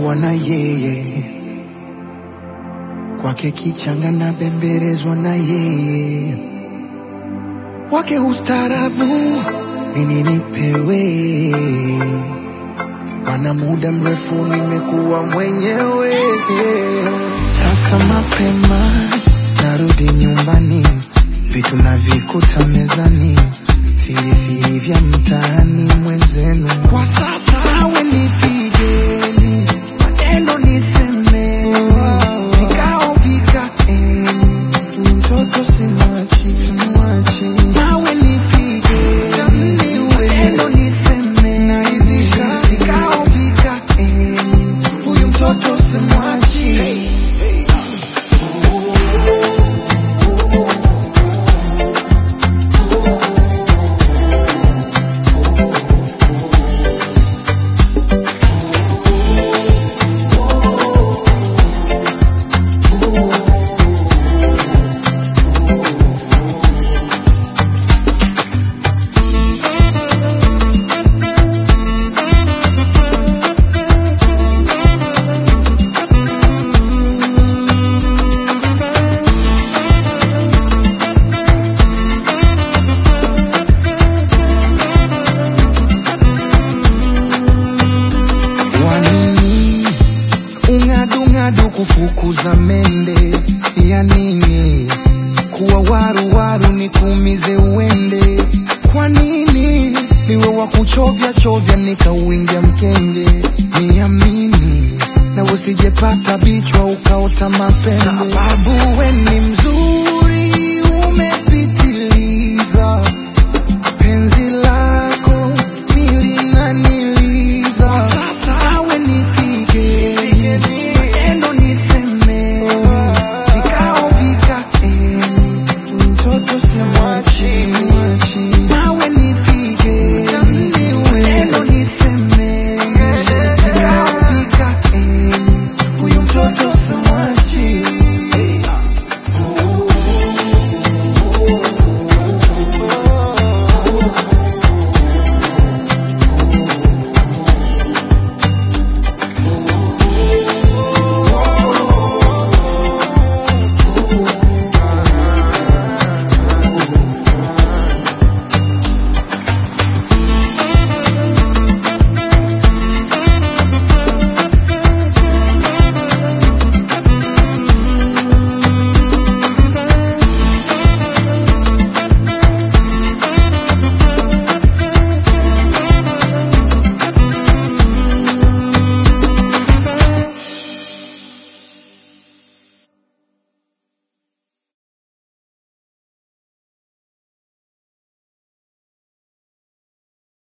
kuwa na yeye, kwake kichanga na bembelezwa na yeye, wake ustarabu nini nipewe, mana muda mrefu nimekuwa mwenyewe. Sasa mapema narudi nyumbani, vitu navikuta mezani, siri siri vya mtaani mwenzenu. Kwa sasa awe nipigeni, maneno nisemeni, vikao vikaeni, mtoto simwachi, simwachi. Nawe nipigeni, maneno nisemeni, vikao vikaeni, huyu mtoto simwachi. Wanini ung'adung'adu kufukuza mende ya nini? Kuwa waru waru nikuumize uende? Kwa nini niwe wa kuchovya chovya nikauingia mkenge? Niamini na usijepata bichwa ukaota mapembe, sababu we ni